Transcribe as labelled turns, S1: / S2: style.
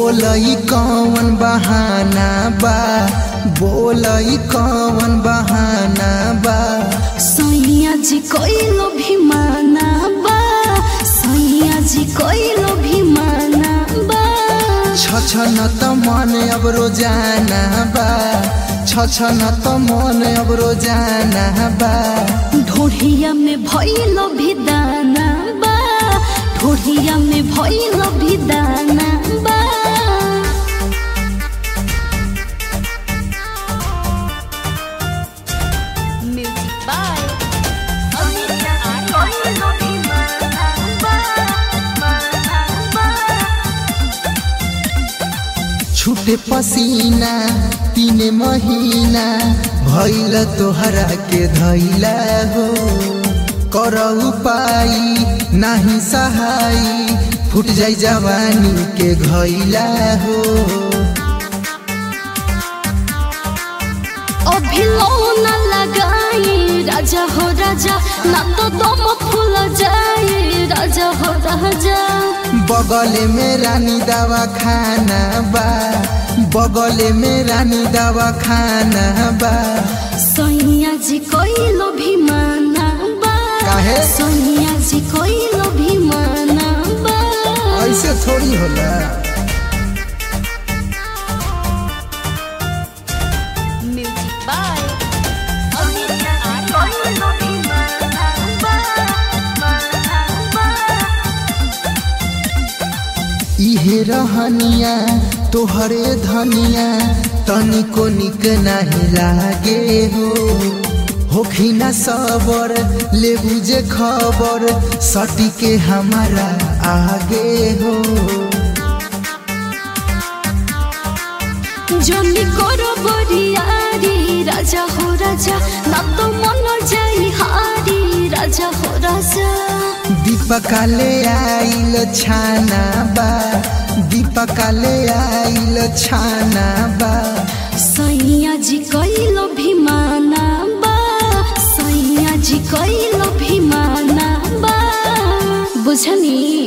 S1: बोलई कौन बहाना बा बोलई कौन बहाना बा
S2: सैया जी कोइलो भी माना बा सैया जी कोइलो भी माना बा
S1: छछन त मन अब रोजाना बा छछन त मन अब रोजाना बा
S2: ढोढ़िया में भइलो भी दाना बा ढोढ़िया में भइलो भी दाना बा म्यूजिक बाय
S1: छूटे पसीना तीन महीना भैल तोहरा के धैला हो कर उपाय नाही सहाई फुट जाई जवानी के घैला हो
S2: अभी न लगाई राजा हो राजा ना तो दम फूल जाए राजा हो राजा
S1: बगल में रानी दवा खाना बा बगल में रानी दवा खाना बा
S2: सैया जी कोइलो भी माना बा
S1: काहे?
S2: सैया जी कोइलो भी माना बा
S1: ऐसे थोड़ी होला
S2: म्यूजिक बाय
S1: इहे रहनिया तोहरे धनिया तनिको निक नाही लागे हो होखी ना सबर ले बुझे खबर सटी के हमारा आगे हो
S2: जनी करो बरियारी राजा हो राजा ना तो मन जाई हारी राजा हो राजा
S1: दीपकाले आइल छाना बा दीपकाले आइल छाना बा
S2: सैया जी कैलो भी माना बा सैया जी कैलो भी माना बा बुझनी